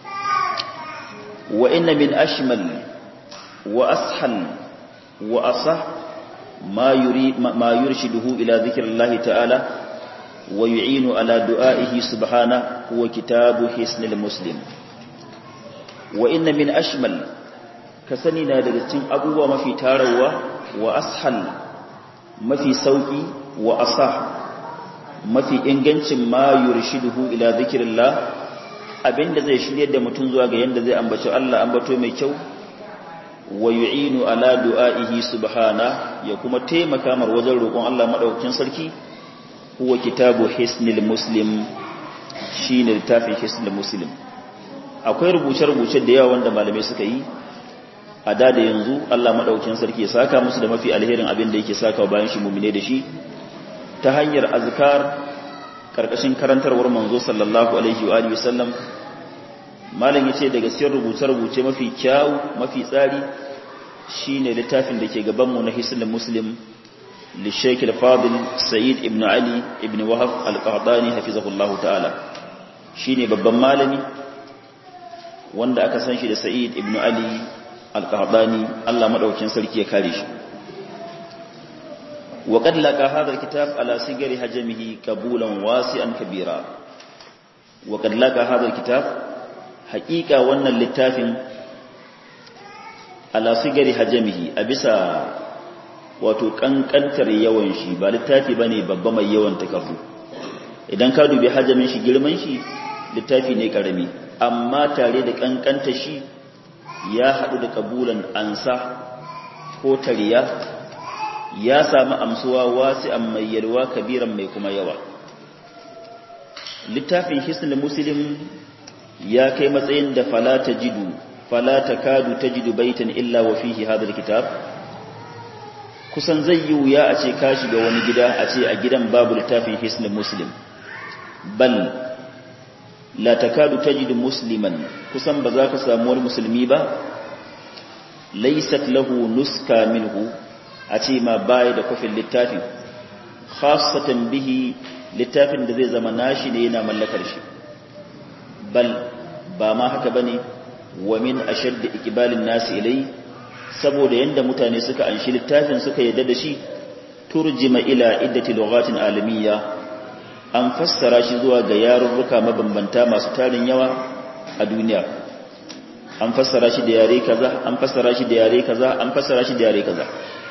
wa inna min ashmal wa ashal wa asah ma yuri ma yurshiduhu ila dhikrillahi ta'ala wa yu'inu ala du'aihi subhana huwa kitabu hisnil muslim wa inna min ashmal ka sani na daga cikin abubuwa mafi tarawa wa ashal mafi sauki wa asah mafi ingancin ma yurshiduhu ila zikrillah abinda zai shiryar da mutum zuwa ga yanda zai ambaci Allah ambato mai kyau wa yu'inu ala du'aihi subhana ya kuma taimaka mar wajen roƙon Allah madaukakin sarki huwa kitabu hisnil muslim shine littafin hisnil muslim akwai rubuce-rubuce da yawa wanda malamai suka yi a da da yanzu Allah madaukakin sarki ya saka musu da mafi alherin abin da yake saka bayan shi mumine da shi ta hanyar azkar karkashin karantarwar manzo sallallahu alaihi wa alihi wasallam malam yace daga cikin rubuce-rubuce mafi kyau mafi tsari shine littafin da ke gaban mu na hisnul muslim li shaykh al-fadil sayyid ibn ali ibn wahab al-qahdani hafizahullahu ta'ala shine babban malami wanda aka san shi da sa'id ibn ali al-qahdani Allah madaukakin sarki ya kare shi وقد لقى هذا الكتاب على صغر حجمه قبولا واسعا كبيرا وقد لقى هذا الكتاب حقيقة wannan littafin ala sigari hajamihi a bisa wato kankantar yawan shi ba littafi bane babba mai yawan takardu idan ka dubi hajamin shi girman shi littafi ne karami amma tare da kankanta shi ya hadu da kabulan ansa ko tariya ya samu amsuwa wasi'an mai yalwa kabiran mai kuma yawa littafin hisnul muslim ya kai matsayin da fala tajidu fala takadu tajidu baitan illa wa fihi hadha alkitab kusan zai yi wuya a ce ka shiga wani gida a ce a gidan babu littafin hisnul muslim bal la takadu tajidu musliman kusan ba za ka samu wani musulmi ba laysat lahu nuska minhu a ce ma baya da kofin littafin khasatan bihi littafin da zai zama nashi ne yana mallakar shi bal ba ma haka bane wa min ashadd iqbalin nasi ilai saboda yanda mutane suka anshi littafin suka yadda da shi turjima ila iddati lughatin alamiyya an fassara shi zuwa ga yarurruka mabambanta masu tarin yawa a duniya an fassara shi da yare kaza an fassara shi da yare kaza an fassara shi da yare kaza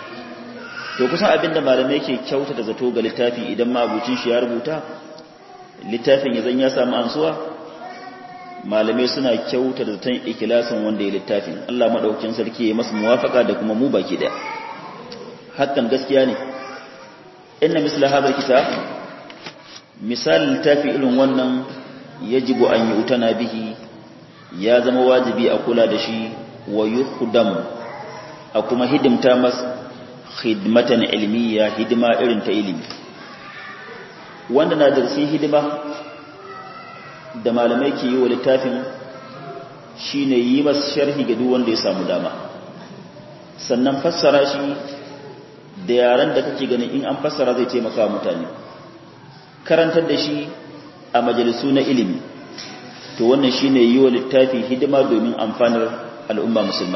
to kusan abinda malamai ke kyauta da zato ga littafi idan mabucin shi ya rubuta littafin ya zan ya samu ansuwa malamai suna kyauta da zaton ikilasin wanda ya littafin Allah madaukakin sarki ya masa muwafaka da kuma mu baki daya hakan gaskiya ne inna misla hadha kitab misal littafi irin wannan yajibu an yi utana bihi ya zama wajibi a kula da shi wa yuhdam a kuma hidimta masa khidmatan ilmiya hidima irin ta ilimi wanda na da cikin hidima da malamai ke yi wa littafin shine yi masa sharhi ga duk wanda ya samu dama sannan fassara shi da yaran da kake ganin in an fassara zai taimaka mutane karantar da shi a majalisu na ilimi to wannan shine yi wa littafi hidima domin amfanar al'umma musulma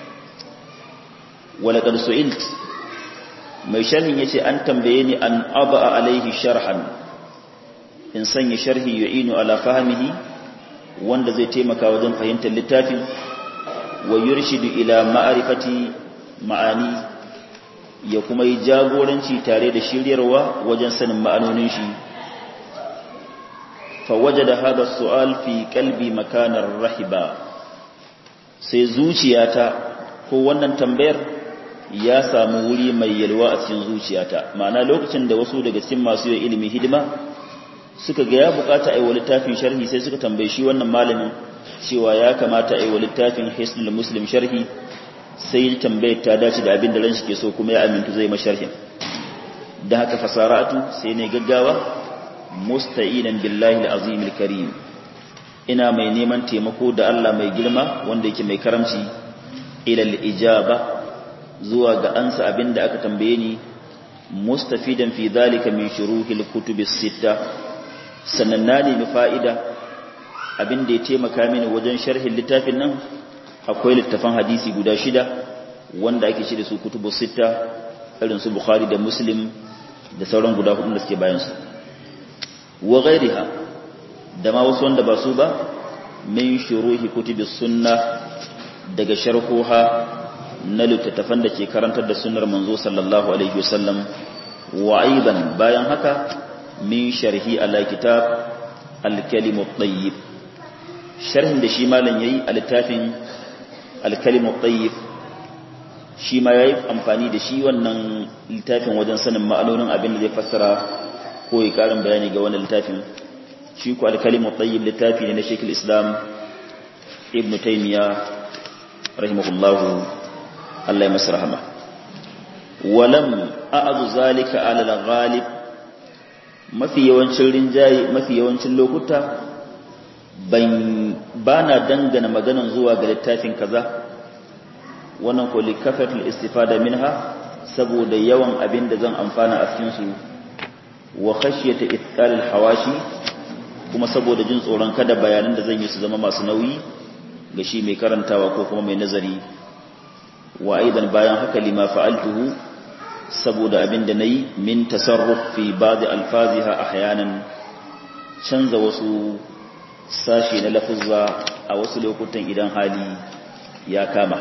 walaƙar su'ilt mai sharhin yace an tambaye ni an aba alaihi sharhan in sanya sharhi yu'inu ala fahmihi wanda zai taimaka wajen fahimtar littafin wa yurshidu ila ma'rifati ma'ani ya kuma yi jagoranci tare da shiryarwa wajen sanin ma'anonin shi فوجد هذا السؤال في قلبي مكانا رحبا sai zuciyata ko wannan tambayar ya samu wuri mai yalwa a cikin zuciyata ma'ana lokacin da wasu daga cikin masu yin ilimi hidima suka ga ya bukata a yi wa littafin sharhi sai suka tambaye shi wannan malamin cewa ya kamata a yi wa littafin hisnul muslim sharhi sai tambayar ta dace da abin da ran shi ke so kuma ya amintu zai ma sharhin da haka fasaratu sai ne gaggawa musta'inan billahi al-azim al-karim ina mai neman taimako da Allah mai girma wanda yake mai karamci ila al-ijaba zuwa ga ansa abinda aka tambaye ni mustafidan fi dhalika min shuruhil kutub as-sitta sannan na nemi fa'ida abinda ya taimaka mini wajen sharhin littafin nan akwai littafan hadisi guda shida wanda ake shi da su kutubus sitta irin su bukhari da muslim da sauran guda hudu da suke bayan su wa ghairiha da ma wasu wanda ba su ba min shuruhi kutubis sunna daga sharhuha na littattafan da ke karantar da sunnar manzo sallallahu alaihi wasallam wa aidan bayan haka min sharhi ala kitab al-kalim at-tayyib sharhin da shi malam yayi a littafin al-kalim at-tayyib shi ma yayi amfani da shi wannan littafin wajen sanin ma'anonin abin da zai fassara ko ya karin bayani ga wannan littafin shi ko al-kalim at-tayyib littafi ne na Sheikh islam Ibn Taymiyyah rahimahullahu Allah ya masa rahama walam a'adu zalika ala al-ghalib mafi yawancin rinjaye mafi yawancin lokuta ban bana dangana maganan zuwa ga littafin kaza wannan ko likafatul istifada minha saboda yawan abin da zan amfana a cikin su wa khashyata ithqal al-hawashi kuma saboda jin tsoron kada bayanan da zan yi su zama masu nauyi ga shi mai karantawa ko kuma mai nazari wa aidan bayan haka lima fa'altuhu saboda abin da nayi min tasarruf fi ba'd alfaziha ahyanan canza wasu sashi na lafuzza a wasu lokutan idan hali ya kama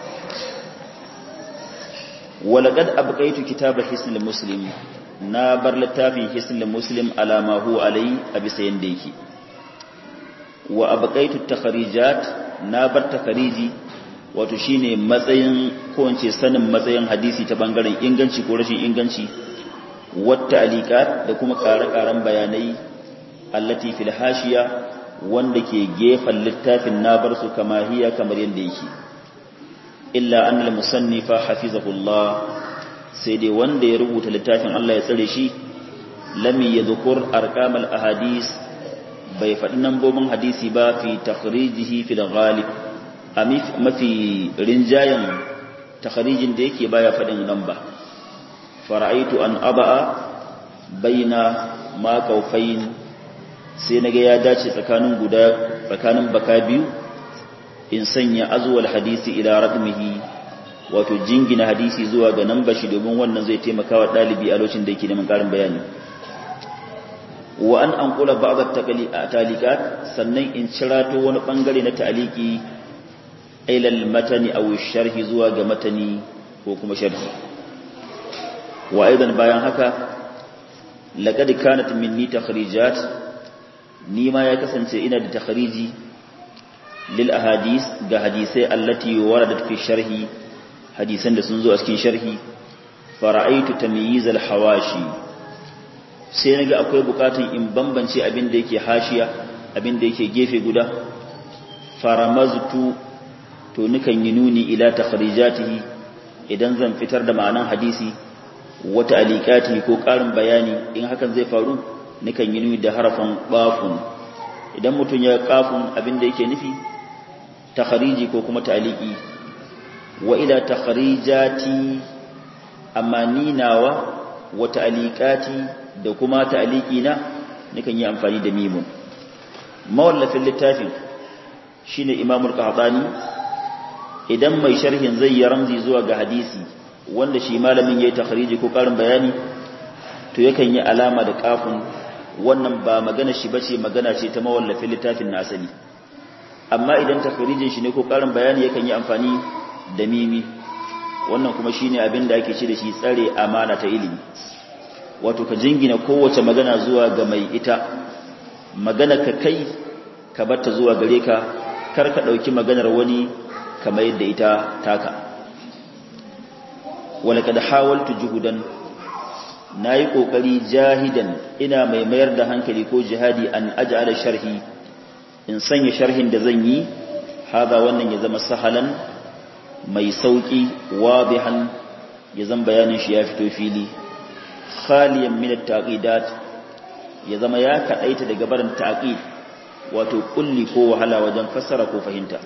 walaqad abqaitu kitaba hisnul muslim na bar littafin hisnul muslim ala ma huwa alai a bisa yanda yake wa abqaitu takharijat na bar takhariji wato shine matsayin ko ince sanin matsayin hadisi ta bangaren inganci ko rashin inganci wata alikat da kuma ƙare-ƙaren bayanai allati fil hashiya wanda ke gefen littafin na bar su kama hiya kamar yadda yake illa annal musannifa hafizahullah sai dai wanda ya rubuta littafin Allah ya tsare shi lam yadhkur arqamal ahadis bai faɗi nambobin hadisi ba fi takhrijihi fi ghalib a mafi rinjayen takharijin da yake baya faɗin namba fara'aitu an aba'a baina ma kaufain sai naga ya dace tsakanin guda tsakanin baka biyu in sanya azwal hadisi ila raqmihi wato jingina hadisi zuwa ga namba shi domin wannan zai taimaka wa dalibi a lokacin da yake neman karin bayani wa an anqula ba'd at-taliqat sannan in cirato wani bangare na ta'liqi ila al-matani aw sharhi zuwa ga matani ko kuma sharhi wa aidan bayan haka laqad kanat minni takhrijat ni ma ya kasance ina da takhriji lil ahadis ga hadisai allati waradat fi sharhi hadisan da sun zo a cikin sharhi fara'aitu tamyiz al hawashi sai naga akwai bukatun in bambance abin da yake hashiya abin da yake gefe guda faramaztu to nukan yi nuni ila takhrijatihi idan zan fitar da ma'anan hadisi wata alikati ko ƙarin bayani in hakan zai faru nukan yi nuni da harafin ƙafun idan mutum ya ƙafun abin da yake nufi takhariji ko kuma ta'aliki wa ila takharijati amma ni nawa wa ta'alikati da kuma ta'aliki na nukan yi amfani da mimun mawallafin littafin shine imamul qahtani idan mai sharhin zai yi ramzi zuwa ga hadisi wanda shi malamin yayi takhriji ko karin bayani to yakan yi alama da kafin wannan ba magana shi bace magana ce ta mawallafin littafin na asali amma idan takhrijin shi ne ko karin bayani yakan yi amfani da mimi wannan kuma shine abin da ake ce da shi tsare amana ta ilimi wato ka jingina kowace magana zuwa ga mai ita magana ka kai ka batta zuwa gare ka kar ka ɗauki maganar wani kamar yadda ita taka wala kada hawaltu juhudan na yi ƙoƙari jahidan ina mai mayar da hankali ko jihadi an aja'ala sharhi in sanya sharhin da zan yi haza wannan ya zama sahalan mai sauƙi wadihan ya zan bayanin shi ya fito fili khaliyan min at-taqidat ya zama ya kadaita daga barin taqid wato kulli ko wahala wajen fassara ko fahimta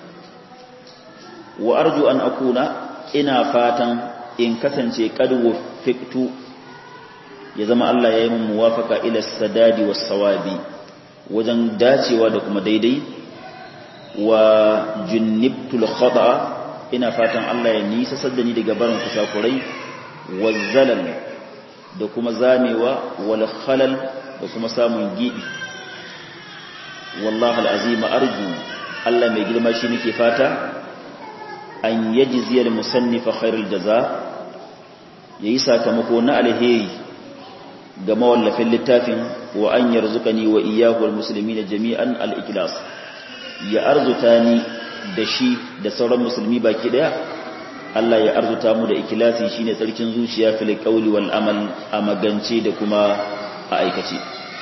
wa arju an akuna ina fatan in kasance qad wafiqtu ya zama Allah ya yi min muwafaka ila sadadi was sawabi wajen dacewa da kuma daidai wa junnibtul khata ina fatan Allah ya nisa saddani daga barin kusakurai wazzalal da kuma zamewa wal khalal da kuma samun gibi wallahi alazim arju Allah mai girma shi nake fata an yajziyal musannifa khairul jaza yayi sakamako na alheri ga mawallafin littafin wa an yarzuqani wa iyyahu wal muslimina jami'an al ikhlas ya arzuta ni da shi da sauran musulmi baki daya Allah ya arzuta mu da ikilasi shine tsarkin zuciya fil qawli wal amal a magance da kuma a aikace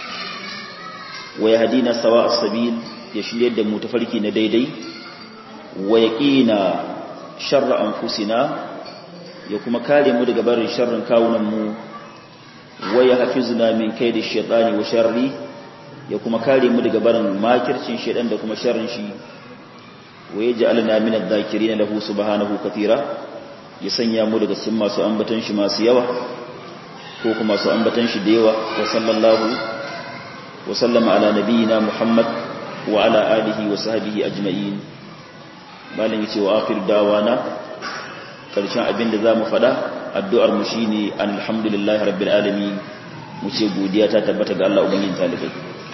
wa yahdina sawa as-sabil ya shirye da mu tafarki na daidai wa yaqina sharra anfusina ya kuma kare mu daga barin sharrin kawunan mu wa yahfizuna min kaidi shaytani wa sharri ya kuma kare mu daga barin makircin shaytan da kuma sharrin shi wa ya ja'alna min adh-dhakirin lahu subhanahu katira ya sanya mu daga cikin masu ambatan shi masu yawa ko kuma masu ambatan shi da yawa wa sallallahu wa sallama ala nabiyyina muhammad wa ala alihi wa sahbihi ajma'in malin yace wa akhir dawana karshen abinda zamu fada addu'ar mu shine alhamdulillahi rabbil alamin mu ce godiya ta tabbata ga Allah ubangijin talibai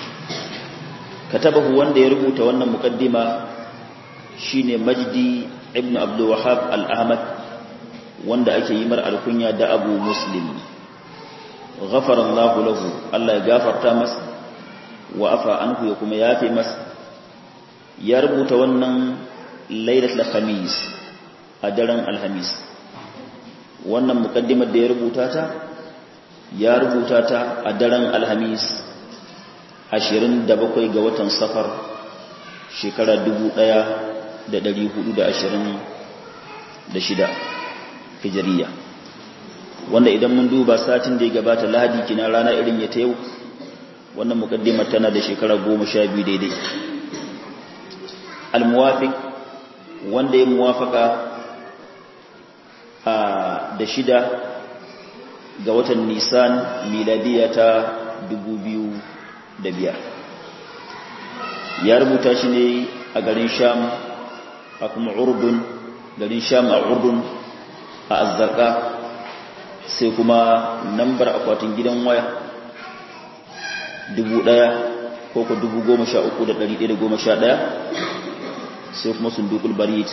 katabahu wanda ya rubuta wannan muqaddima shine majdi ibn abdul wahab al-ahmad wanda ake yi mar alkunya da abu muslim ghafara Allahu lahu Allah ya gafarta masa wa afa anhu ya kuma yafe masa ya rubuta wannan lailatul khamis a daren alhamis wannan mukaddimar da ya rubuta ta ya rubuta ta a daren alhamis 27 ga watan safar shekara 1426 hijiriya wanda idan mun duba satin da ya gabata lahadi kina rana irin ya ta yau wannan mukaddimar tana da shekara 12 daidai al-muwafiq wanda ya muwafaka a da shida ga watan nisan miladiya ta 2005 ya rubuta shi ne a garin sham a kuma urdun garin sham a urdun a azzarka sai kuma nambar akwatin gidan waya dubu ɗaya ko ko dubu goma sha uku da ɗari ɗaya da goma sha ɗaya sai kuma sundukul barit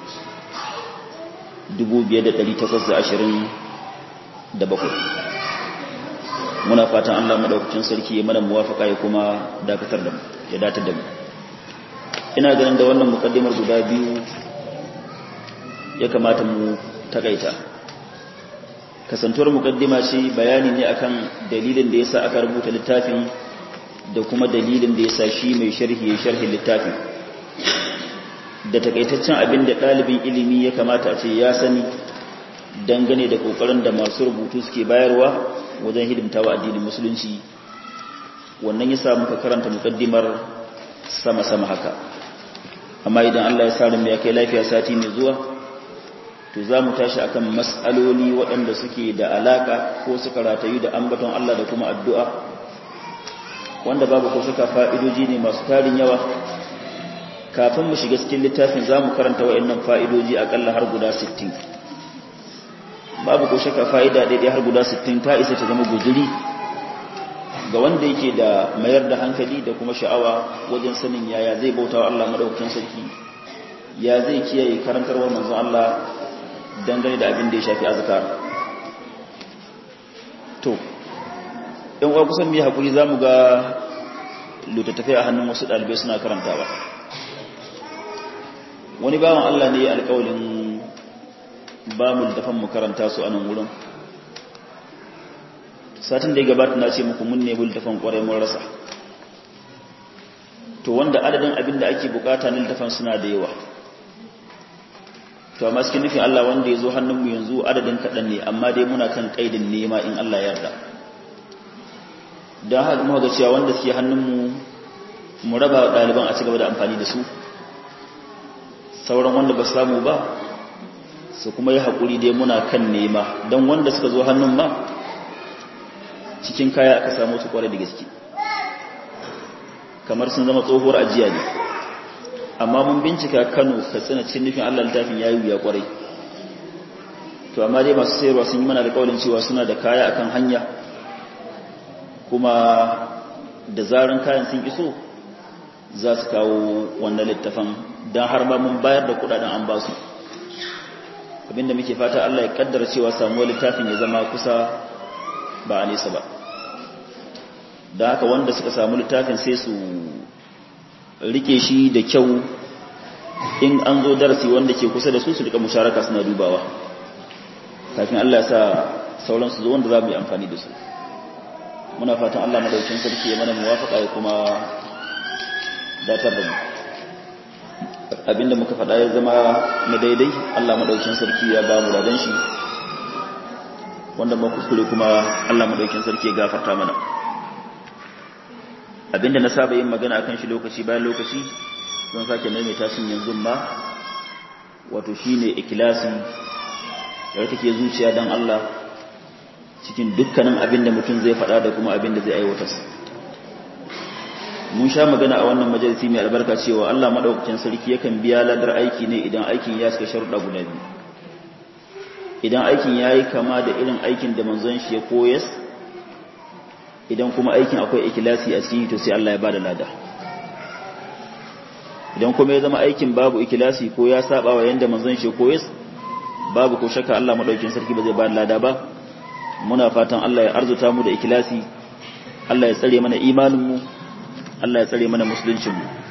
dubu biyar da ɗari takwas da ashirin da bakwai muna fatan allah maɗaukacin sarki ya mana muwafaka ya kuma dakatar da mu ya datar da mu ina ganin da wannan mukaddimar guda biyu ya kamata mu takaita kasantuwar mukaddima ce bayani ne akan dalilin da yasa aka rubuta littafin da kuma dalilin da yasa shi mai sharhi ya sharhi littafin da takaitaccen abin da ɗalibin ilimi ya kamata a ce ya sani dangane da ƙoƙarin da masu rubutu suke bayarwa wajen hidimtawa addinin musulunci wannan yasa muka karanta mukaddimar sama-sama haka amma idan Allah ya sa mu ya kai lafiya sati mai zuwa to za mu tashi akan mas'aloli waɗanda suke da alaka ko suka ratayu da ambaton Allah da kuma addu'a wanda babu ko suka fa'idoji ne masu tarin yawa kafin mu shiga cikin littafin za mu karanta waɗannan fa'idoji aƙalla har guda 60 babu ko shaka fa'ida daidai har guda 60 ta isa ta zama guzuri ga wanda yake da mayar da hankali da kuma sha'awa wajen sanin yaya zai bauta wa Allah madaukakin sarki ya zai kiyaye karantarwar manzon Allah dangane da abin da ya shafi azkar to ɗan uwa kusan mu hakuri zamu ga littattafai a hannun wasu ɗalibai suna karantawa wani bawan Allah ne alƙawalin ba mu littafan mu karanta su a nan wurin satin da ya gabata na ce muku mun nemi littafan ƙwarai mun rasa to wanda adadin abin da ake bukata na littafan suna da yawa to amma cikin nufin Allah wanda ya zo hannunmu yanzu adadin kaɗan ne amma dai muna kan ƙaidin nema in Allah ya yarda don haka muka ga cewa wanda suke hannunmu mu raba ɗaliban a cigaba da amfani da su sauran wanda ba samu ba su kuma yi haƙuri dai muna kan nema don wanda suka zo hannun ma cikin kaya aka samu su kwarai da gaske kamar sun zama tsohuwar ajiya ne amma mun bincika kano katsina cikin nufin allah littafin ya yi wuya kwarai to amma dai masu sayarwa sun yi mana da kawalin cewa suna da kaya akan hanya kuma da zaran kayan sun iso za su kawo wannan littafan don har ma mun bayar da kudaden an ba su abinda muke fata Allah ya kaddara cewa samuwar littafin ya zama kusa ba a nesa ba da haka wanda suka samu littafin sai su rike shi da kyau in an zo darasi wanda ke kusa da su su rika musharaka suna dubawa kafin Allah ya sa sauran su zo wanda za mu yi amfani da su muna fatan Allah madaukin sarki ya mana muwafaka ya kuma datar da mu abinda muka faɗa ya zama na daidai Allah madaukin sarki ya ba mu ladan shi wanda ma kuskure kuma Allah madaukin sarki ya gafarta mana abinda na saba yin magana akan shi lokaci bayan lokaci don sake maimaita shi yanzu ma wato shine ikhlasi da take zuciya dan Allah cikin dukkanin abinda mutum zai faɗa da kuma abinda zai aiwatar mun sha magana a wannan majalisi mai albarka cewa Allah madaukakin sarki yakan biya ladar aiki ne idan aikin ya suka sharuɗa guda biyu idan aikin yayi kama da irin aikin da manzon shi ya koyas idan kuma aikin akwai ikilasi a ciki to sai Allah ya bada lada idan kuma ya zama aikin babu ikilasi ko ya saba wa yanda manzon shi koyes babu ko shakka Allah madaukakin sarki ba zai bada lada ba muna fatan Allah ya arzuta mu da ikilasi Allah ya tsare mana imanin mu Allah ya tsare mana musuluncin mu